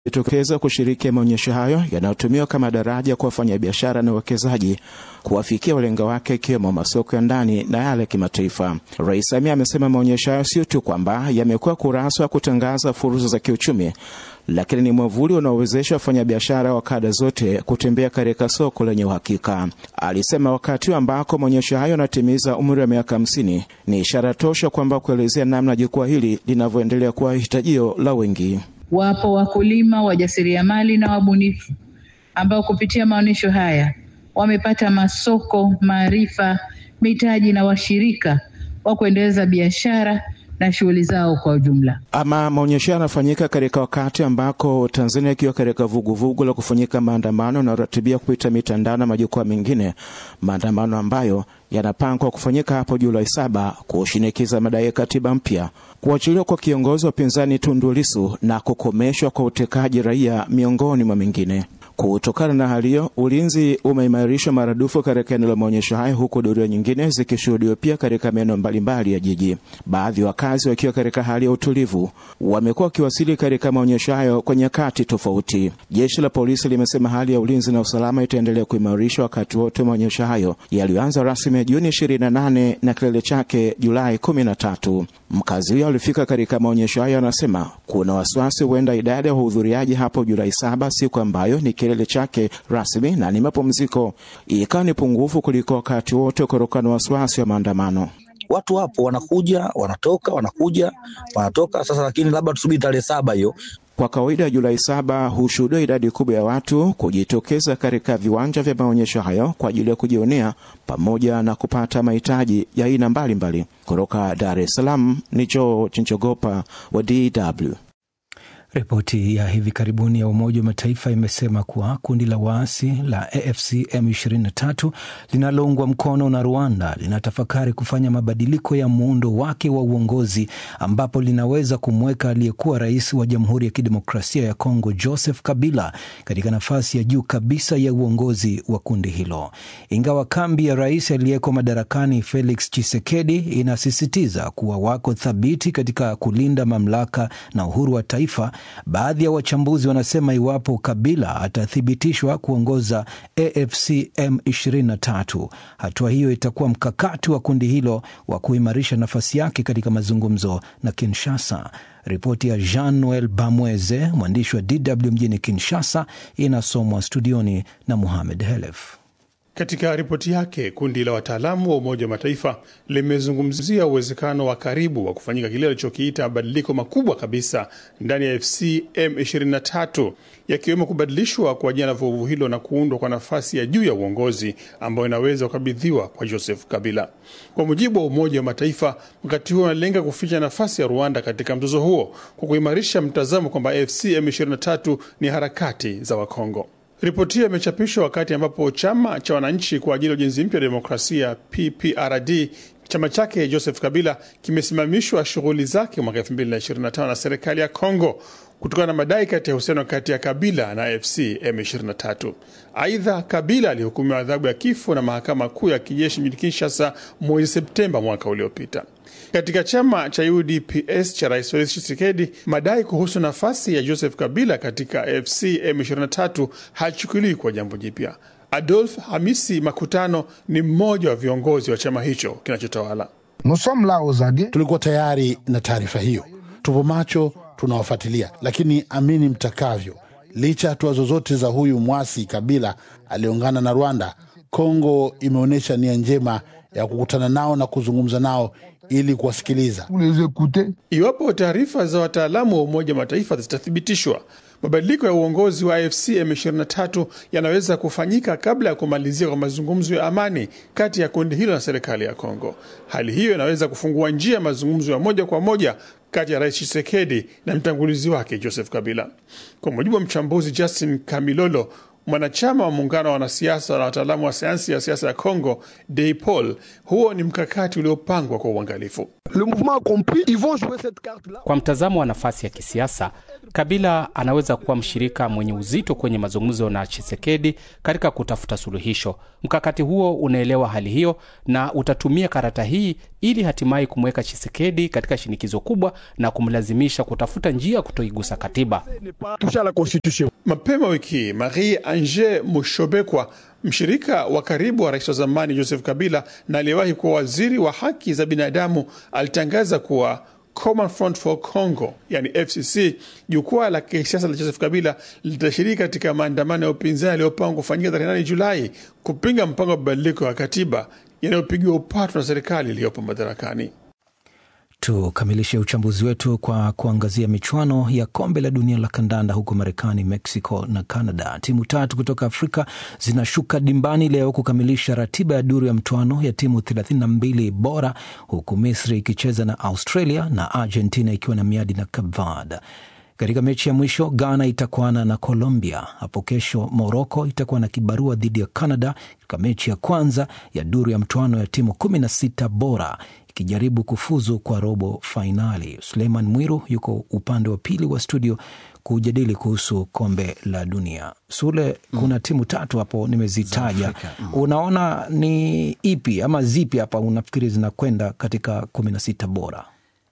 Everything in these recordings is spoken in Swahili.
jitokeza kushiriki maonyesho hayo yanayotumiwa kama daraja kwa wafanyabiashara na wawekezaji kuwafikia walenga wake ikiwemo masoko ya ndani na yale ya kimataifa. Rais Samia amesema maonyesho hayo sio tu kwamba yamekuwa kurasa wa kutangaza fursa za kiuchumi, lakini ni mwavuli unaowezesha wafanyabiashara wa kada zote kutembea katika soko lenye uhakika. Alisema wakati ambako maonyesho hayo yanatimiza umri wa miaka hamsini ni ishara tosha kwamba kuelezea namna jukwaa hili linavyoendelea kuwa hitajio la wengi. Wapo wakulima, wajasiriamali na wabunifu ambao kupitia maonyesho haya wamepata masoko, maarifa, mitaji na washirika wa kuendeleza biashara na shughuli zao kwa ujumla. Ama maonyesho yanafanyika katika wakati ambako Tanzania ikiwa katika vuguvugu la kufanyika maandamano yanayoratibia kupita mitandao na majukwaa mengine, maandamano ambayo yanapangwa kufanyika hapo Julai saba kushinikiza madai ya katiba mpya, kuachiliwa kwa kiongozi wa upinzani Tundu Lissu na kukomeshwa kwa utekaji raia, miongoni mwa mengine. Kutokana na hali hiyo, ulinzi umeimarishwa maradufu katika eneo la maonyesho hayo, huku doria nyingine zikishuhudiwa pia katika maeneo mbalimbali ya jiji. Baadhi ya wakazi wakiwa katika hali ya utulivu, wamekuwa wakiwasili katika maonyesho hayo kwa nyakati tofauti. Jeshi la polisi limesema hali ya ulinzi na usalama itaendelea kuimarishwa wakati wote maonyesho hayo yaliyoanza rasmi Juni 28 na kilele chake Julai 13. Mkazi huyo alifika katika maonyesho hayo anasema kuna wasiwasi huenda idadi ya wahudhuriaji hapo Julai saba, siku ambayo ni kilele chake rasmi na ni mapumziko, ikawa ni pungufu kuliko wakati wote kutokana na wasiwasi wa maandamano. Watu wapo wanakuja, wanatoka, wanakuja, wanatoka. Sasa lakini labda tusubiri tarehe saba hiyo. Kwa kawaida Julai saba hushuhudia idadi kubwa ya watu kujitokeza katika viwanja vya maonyesho hayo kwa ajili ya kujionea pamoja na kupata mahitaji ya aina mbalimbali. Kutoka Dar es Salaam ni George Njogopa wa DW. Ripoti ya hivi karibuni ya Umoja wa Mataifa imesema kuwa kundi la waasi la AFC M23 linaloungwa mkono na Rwanda linatafakari kufanya mabadiliko ya muundo wake wa uongozi ambapo linaweza kumweka aliyekuwa rais wa Jamhuri ya Kidemokrasia ya Kongo Joseph Kabila katika nafasi ya juu kabisa ya uongozi wa kundi hilo. Ingawa kambi ya rais aliyeko madarakani Felix Tshisekedi inasisitiza kuwa wako thabiti katika kulinda mamlaka na uhuru wa taifa Baadhi ya wachambuzi wanasema iwapo Kabila atathibitishwa kuongoza AFC M23, hatua hiyo itakuwa mkakati wa kundi hilo wa kuimarisha nafasi yake katika mazungumzo na Kinshasa. Ripoti ya Jean Noel Bamweze, mwandishi wa DW mjini Kinshasa, inasomwa studioni na Muhamed Helef. Katika ripoti yake kundi la wataalamu wa Umoja wa Mataifa limezungumzia uwezekano wa karibu wa kufanyika kile alichokiita mabadiliko makubwa kabisa ndani ya AFC M23, yakiwemo kubadilishwa kwa jina la vuguvu hilo na kuundwa kwa nafasi ya juu ya uongozi ambayo inaweza kukabidhiwa kwa Joseph Kabila. Kwa mujibu wa Umoja wa Mataifa, mkakati huo unalenga kuficha nafasi ya Rwanda katika mzozo huo kwa kuimarisha mtazamo kwamba AFC M23 ni harakati za Wakongo. Ripoti hiyo imechapishwa wakati ambapo chama cha wananchi kwa ajili ya ujenzi mpya wa demokrasia PPRD chama chake Joseph Kabila kimesimamishwa shughuli zake mwaka 2025 na serikali ya Kongo kutokana na madai kati ya uhusiano kati ya Kabila na AFC M23. Aidha, Kabila alihukumiwa adhabu ya kifo na mahakama kuu ya kijeshi mjini Kinshasa mwezi Septemba mwaka uliopita. Katika chama cha UDPS cha Rais Felix Tshisekedi, madai kuhusu nafasi ya Joseph Kabila katika AFC M23 hachukuliwi kwa jambo jipya. Adolf Hamisi Makutano ni mmoja wa viongozi wa chama hicho kinachotawala. Tulikuwa tayari na taarifa hiyo, tupo macho, tunawafuatilia, lakini amini mtakavyo, licha ya hatua zozote za huyu mwasi Kabila aliungana na Rwanda, Kongo imeonyesha nia njema ya kukutana nao na kuzungumza nao ili kuwasikiliza. Iwapo taarifa za wataalamu wa Umoja wa Mataifa zitathibitishwa, mabadiliko ya uongozi wa AFC M23 yanaweza kufanyika kabla ya kumalizia kwa mazungumzo ya amani kati ya kundi hilo na serikali ya Kongo. Hali hiyo inaweza kufungua njia ya mazungumzo ya moja kwa moja kati ya Rais Tshisekedi na mtangulizi wake Joseph Kabila. Kwa mujibu wa mchambuzi Justin Kamilolo mwanachama wa muungano wa wanasiasa na wataalamu wa sayansi ya siasa ya Congo, Deipol, huo ni mkakati uliopangwa kwa uangalifu. Kwa mtazamo wa nafasi ya kisiasa, Kabila anaweza kuwa mshirika mwenye uzito kwenye mazungumzo na Chisekedi katika kutafuta suluhisho. Mkakati huo unaelewa hali hiyo na utatumia karata hii ili hatimaye kumweka Chisekedi katika shinikizo kubwa na kumlazimisha kutafuta njia ya kutoigusa katiba. Mapema wiki hii Marie Ange Mushobekwa, mshirika wa karibu wa rais wa zamani Joseph Kabila na aliyewahi kuwa waziri wa haki za binadamu, alitangaza kuwa Common Front for Congo, yani FCC, jukwaa la kisiasa la Joseph Kabila litashiriki katika maandamano ya upinzani yaliyopangwa kufanyika tarehe 8 Julai kupinga mpango wa mabadiliko ya katiba yanayopigiwa upatu na serikali iliyopo madarakani. Tukamilishe uchambuzi wetu kwa kuangazia michuano ya kombe la dunia la kandanda huko Marekani, Mexico na Canada. Timu tatu kutoka Afrika zinashuka dimbani leo kukamilisha ratiba ya duru ya mchuano ya timu 32 bora, huku Misri ikicheza na Australia na Argentina ikiwa na miadi na Cape Verde. Katika mechi ya mwisho Ghana itakuana na Colombia. Hapo kesho Morocco itakuwa na kibarua dhidi ya Canada katika mechi ya kwanza ya duru ya mchuano ya timu 16 bora ikijaribu kufuzu kwa robo fainali. Suleiman Mwiru yuko upande wa pili wa studio kujadili kuhusu kombe la dunia. Sule, mm. kuna timu tatu hapo nimezitaja, mm. unaona ni ipi ama zipi hapa unafikiri zinakwenda katika kumi na sita bora?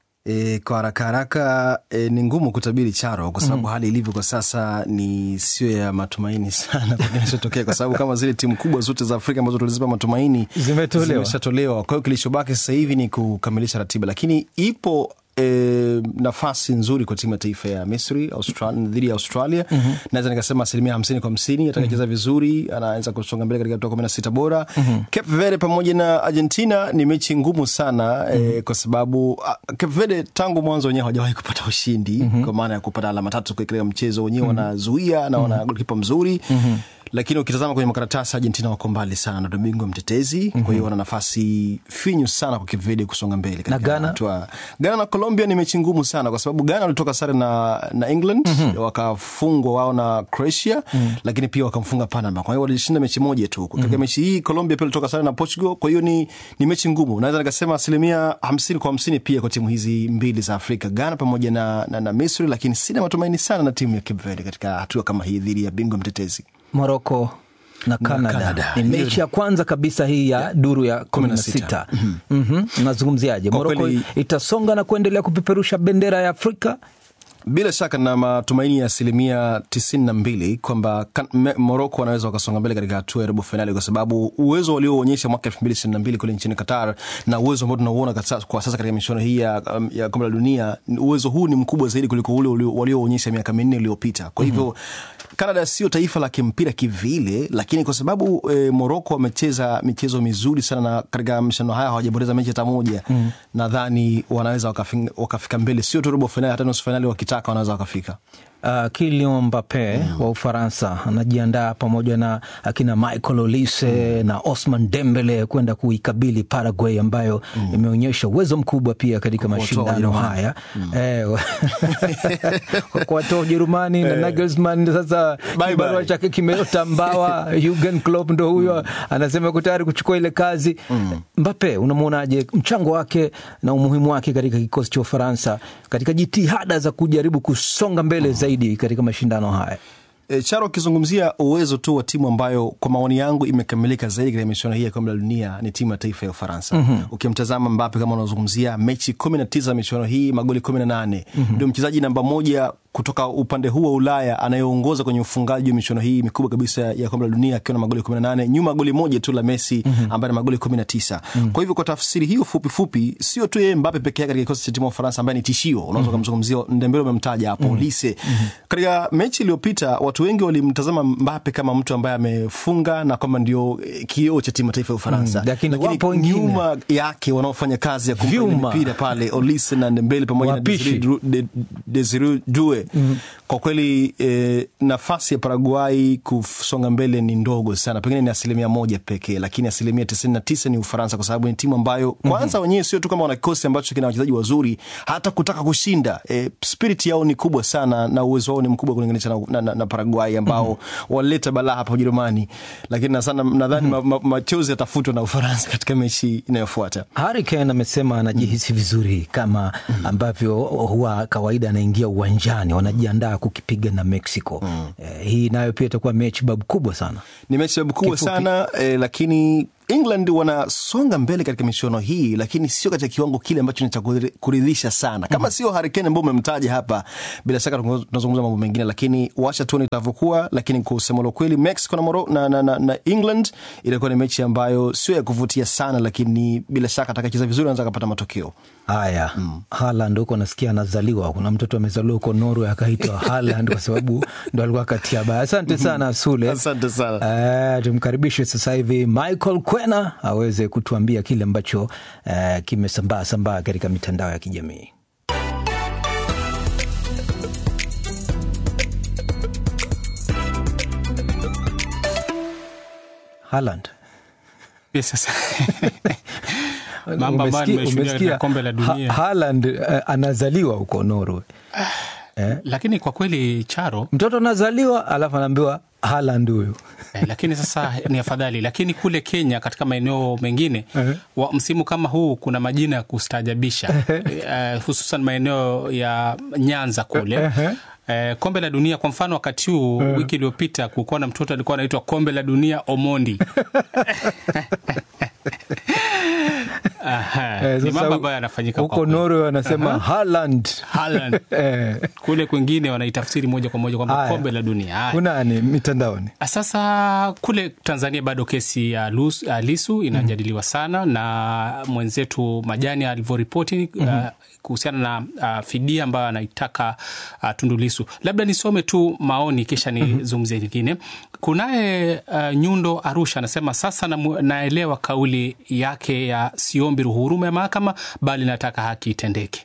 E, kwa haraka haraka e, ni ngumu kutabiri Charo kwa sababu mm. hali ilivyo kwa sasa ni sio ya matumaini sana kwa kinachotokea, kwa sababu kama zile timu kubwa zote za Afrika ambazo tulizipa matumaini zimetolewa, zimeshatolewa. Kwa hiyo kilichobaki sasa hivi ni kukamilisha ratiba, lakini ipo E, nafasi nzuri kwa timu ya taifa ya Misri dhidi ya Australia. mm-hmm. Naweza nikasema asilimia hamsini kwa hamsini atakacheza mm-hmm. vizuri, anaweza kusonga mbele katika hatua kumi na sita bora. mm-hmm. Cape Verde pamoja na Argentina ni mechi ngumu sana mm-hmm. e, kwa sababu Cape Verde tangu mwanzo wenyewe hawajawahi kupata ushindi mm-hmm. kwa maana ya kupata alama tatu katika mchezo wenyewe mm-hmm. wanazuia na wana mm-hmm. golkipa mzuri mm-hmm lakini ukitazama kwenye makaratasi Argentina wako mbali sana, ndo bingwa mtetezi. mm-hmm. Kwa hiyo wana nafasi finyu sana kwa Cape Verde kusonga mbele na Ghana. Ghana na Colombia ni mechi ngumu sana, kwa sababu Ghana walitoka sare na, na England mm-hmm. wakafungwa wao na Croatia mm-hmm. lakini pia wakamfunga Panama, kwa hiyo walishinda mechi moja tu katika mm-hmm. mechi hii. Colombia pia walitoka sare na Portugal, kwa hiyo ni, ni mechi ngumu. Naweza nikasema asilimia hamsini kwa hamsini pia kwa timu hizi mbili za Afrika, Ghana pamoja na, na, na Misri, lakini sina matumaini sana na timu ya Cape Verde katika hatua kama hii dhidi ya bingwa mtetezi Moroko na Canada ni mechi ya kwanza kabisa hii ya duru ya kumi na sita. Unazungumziaje? Moroko itasonga na kuendelea kupeperusha bendera ya Afrika? Bila shaka na matumaini ya asilimia tisini na mbili kwamba Moroko wanaweza wakasonga mbele katika hatua ya robo fainali, kwa sababu uwezo walioonyesha mwaka elfu mbili ishirini na mbili kule nchini Qatar na uwezo ambao tunauona kwa sasa katika michuano hii ya, ya kombe la dunia, uwezo huu ni mkubwa zaidi kuliko ule walioonyesha miaka minne iliyopita. Kwa hivyo mm-hmm. Canada sio taifa la kimpira kivile, lakini kwa sababu e, Moroko wamecheza michezo mizuri sana na katika mashindano haya hawajapoteza mechi hata moja mm-hmm. nadhani wanaweza wakafika, wakafika mbele, sio tu robo fainali, hata nusu fainali wakitaka wanaweza wakafika. Uh, Kylian Mbappe mm. wa Ufaransa anajiandaa pamoja na akina Michael Olise mm. na Osman Dembele kwenda kuikabili Paraguay ambayo mm. imeonyesha uwezo mkubwa pia katika mashindano haya mm. eh, kuwatoa Ujerumani na Nagelsmann. Sasa kibarua chake kimeota mbawa. Jurgen Klopp ndo huyo mm. anasema yuko tayari kuchukua ile kazi mm. Mbappe, unamwonaje mchango wake na umuhimu wake katika kikosi cha Ufaransa katika jitihada za kujaribu kusonga mbele mm. zaidi katika mashindano haya? E, Charo, ukizungumzia uwezo tu wa timu ambayo kwa maoni yangu imekamilika zaidi katika michuano hii ya kombe la dunia ni timu ya taifa ya Ufaransa. mm-hmm. Ukimtazama Mbappe kama unazungumzia mechi kumi na tisa michuano hii, magoli kumi na nane mm-hmm. ndio mchezaji namba moja kutoka upande huu wa Ulaya anayeongoza kwenye ufungaji wa michuano hii mikubwa kabisa ya kombe la dunia akiwa na magoli 18 nyuma goli moja tu la Messi mm-hmm. ambaye ana magoli 19. Mm-hmm. Kwa hivyo kwa tafsiri hiyo fupi fupi, sio tu yeye Mbappe peke yake katika kikosi cha timu ya Ufaransa ambaye ni tishio, unaweza kumzungumzia mm-hmm. Ndembele umemtaja hapo, mm-hmm. Lise. Mm-hmm. Katika mechi iliyopita watu wengi walimtazama Mbappe kama mtu ambaye amefunga na kwamba ndio kioo cha timu taifa ya Ufaransa. Mm-hmm. Lakini, lakini nyuma yake wanaofanya kazi ya kumpa mipira pale Olise na Ndembele pamoja na Desire Due Shule mm. kwa kweli eh, nafasi ya Paraguay kusonga mbele ni ndogo sana, pengine ni asilimia moja pekee, lakini asilimia tisini na tisa ni Ufaransa, kwa sababu ni timu ambayo kwanza mm-hmm. wenyewe sio tu kama wana kikosi ambacho kina wachezaji wazuri, hata kutaka kushinda eh, spirit yao ni kubwa sana na uwezo wao ni mkubwa kulinganisha na, na, na, na Paraguay ambao mm-hmm. walileta balaa hapa Ujerumani, lakini na sana nadhani mm-hmm. ma, ma, machozi yatafutwa na Ufaransa katika mechi inayofuata. Harry Kane amesema anajihisi vizuri kama ambavyo huwa kawaida anaingia uwanjani, wanajiandaa kukipiga na Mexico. Eh, hii nayo pia itakuwa mechi babu kubwa sana. Ni mechi sababu kubwa Kifupi. sana eh, lakini England wanasonga mbele katika michuano hii, lakini sio katika kiwango kile ambacho ni cha kuri- kuridhisha sana. Kama sio Harry Kane ambao umemtaja hapa, bila shaka tungo- tunazungumza mambo mengine, lakini wacha tuone itavyokuwa. Lakini kwa kusema la kweli, Mexico na, Moro, na, na, na, na England itakuwa ni mechi ambayo sio ya kuvutia sana, lakini bila shaka atakacheza vizuri anaweza akapata matokeo. Haya, Haaland huko nasikia anazaliwa. Kuna mtoto amezaliwa huko Norway akaitwa Haaland kwa sababu ndo alikuwa katia baya. Asante sana Sule. Asante sana. Eh, tumkaribishe sasa hivi Michael Kwena aweze kutuambia kile ambacho eh, kimesambaa sambaa katika mitandao ya kijamii. Haaland. Yes, sasa. Mambo ambayo Umesikia- nimeshuhudia umesikia katika kombe la dunia. Ha- Haaland eh, anazaliwa huko Norway. lakini kwa kweli Charo Mtoto anazaliwa alafu anaambiwa Haaland huyu. eh, lakini sasa ni afadhali. Lakini kule Kenya katika maeneo mengine wa msimu kama huu kuna majina ya kustaajabisha eh, hususan maeneo ya Nyanza kule Eh, kombe la dunia kwa mfano, wakati huu wiki iliyopita kulikuwa na mtoto alikuwa anaitwa kombe la dunia Omondi. Aha, Eh, ni sasa mambo ambayo yanafanyika huko kwa kweli. Norway wanasema Haaland. Haaland. Eh, Kule kwingine wanaitafsiri moja kwa moja kwamba Haya. kombe la dunia. Haya. kunani mitandaoni? Sasa kule Tanzania bado kesi ya Lus- ya Lisu inajadiliwa sana na mwenzetu Majani alivyoripoti uh, kuhusiana na uh, fidia ambayo anaitaka uh, Tundu Lisu. Labda nisome tu maoni kisha nizungumzie lingine. Kunaye uh, Nyundo Arusha anasema sasa namu- naelewa kauli yake ya siombi ruhurumu ya mahakama bali nataka haki itendeke.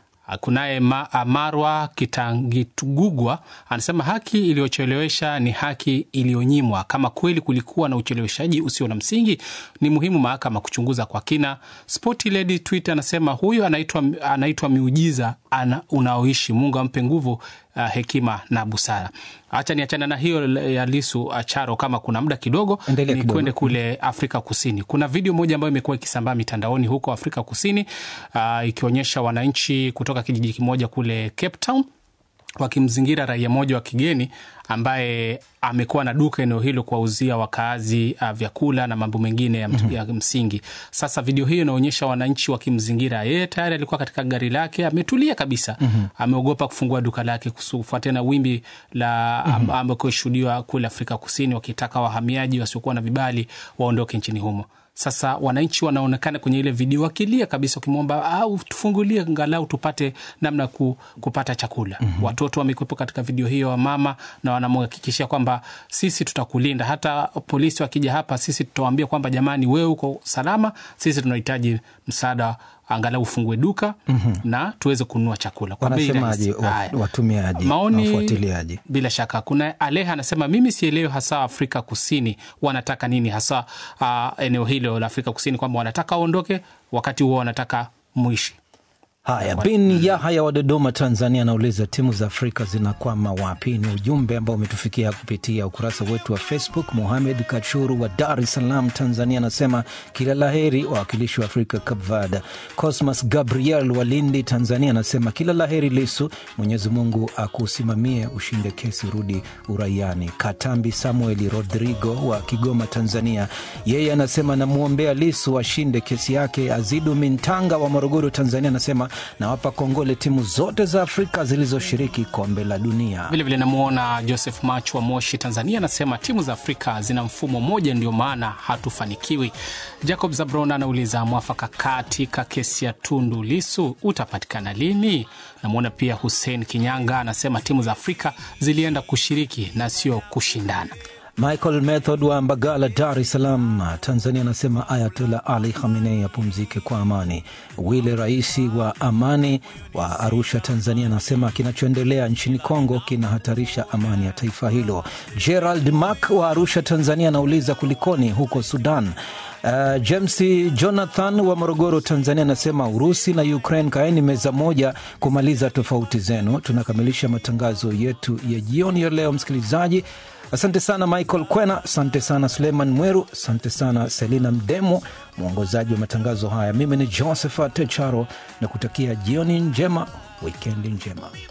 Kunaye ma, Marwa Kitangitugugwa anasema haki iliyochelewesha ni haki iliyonyimwa. Kama kweli kulikuwa na ucheleweshaji usio na msingi, ni muhimu mahakama kuchunguza kwa kina. Sporty Lady Twitter anasema huyu anaitwa anaitwa miujiza ana, unaoishi. Mungu ampe nguvu uh, hekima na busara. Hacha niachana na hiyo ya Lisu Acharo, kama kuna muda kidogo Endelea ni kidogo. kwende kule Afrika Kusini. Kuna video moja ambayo imekuwa ikisambaa mitandaoni huko Afrika Kusini uh, ikionyesha wananchi kutoka kijiji kimoja kule Cape Town wakimzingira raia mmoja wa kigeni ambaye amekuwa na duka eneo hilo kuwauzia wakaazi uh, vyakula na mambo mengine ya, mm-hmm. ya msingi. Sasa video hiyo inaonyesha wananchi wakimzingira yeye, tayari alikuwa katika gari lake ametulia kabisa, mm-hmm. ameogopa kufungua duka lake kufuatia na wimbi la mm-hmm. ambako shuhudiwa kule Afrika Kusini wakitaka wahamiaji wasiokuwa na vibali waondoke nchini humo. Sasa wananchi wanaonekana kwenye ile video wakilia kabisa, wakimwomba au tufungulie angalau tupate namna ku, kupata chakula. mm-hmm. Watoto wamekuwepo katika video hiyo, wamama, na wanamhakikishia kwamba sisi tutakulinda, hata polisi wakija hapa, sisi tutawaambia kwamba jamani, wewe uko salama, sisi tunahitaji msaada angalau ufungue duka mm-hmm. na tuweze kununua chakula kwa bei Wanasemaje rahisi. wa- Haya. watumiaji na Maoni wafuatiliaji? bila shaka. Kuna Aleha anasema mimi sielewi hasa Afrika Kusini wanataka nini hasa uh, eneo hilo la Afrika Kusini, kwamba wanataka waondoke, wakati huo wanataka mwishi. Haya, bin Yahaya wa Dodoma, Tanzania, anauliza timu za Afrika zinakwama wapi? Ni ujumbe ambao umetufikia kupitia ukurasa wetu wa Facebook. Muhamed Kachuru wa Dar es Salaam, Tanzania, anasema kila la heri wawakilishi wa Afrika Cape Verde. Cosmas Gabriel wa Lindi, Tanzania, anasema kila la heri Lisu, Mwenyezi Mungu akusimamie, ushinde kesi, rudi uraiani. Katambi Samueli Rodrigo wa Kigoma, Tanzania, yeye anasema namwombea Lisu ashinde kesi yake. Azidu Mintanga wa Morogoro, Tanzania, anasema nawapa kongole timu zote za Afrika zilizoshiriki kombe la dunia. Vilevile namwona Joseph Mach wa Moshi, Tanzania, anasema timu za Afrika zina mfumo mmoja, ndio maana hatufanikiwi. Jacob Zabron anauliza mwafaka katika kesi ya Tundu Lisu utapatikana lini? Namwona pia Hussein Kinyanga anasema timu za Afrika zilienda kushiriki na sio kushindana. Michael Method wa Mbagala, Dar es Salaam, Tanzania, anasema Ayatollah Ali Khamenei apumzike kwa amani. Wile Raisi wa Amani wa Arusha, Tanzania, anasema kinachoendelea nchini Kongo kinahatarisha amani ya taifa hilo. Gerald Mak wa Arusha, Tanzania, anauliza kulikoni huko Sudan. Uh, James Jonathan wa Morogoro, Tanzania anasema Urusi na Ukraine, kaeni meza moja kumaliza tofauti zenu. Tunakamilisha matangazo yetu ya jioni ya leo, msikilizaji. Asante sana Michael Kwena, asante sana Suleiman Mweru, asante sana Selina Mdemo, mwongozaji wa matangazo haya. Mimi ni Josephat Charo na kutakia jioni njema, wikendi njema.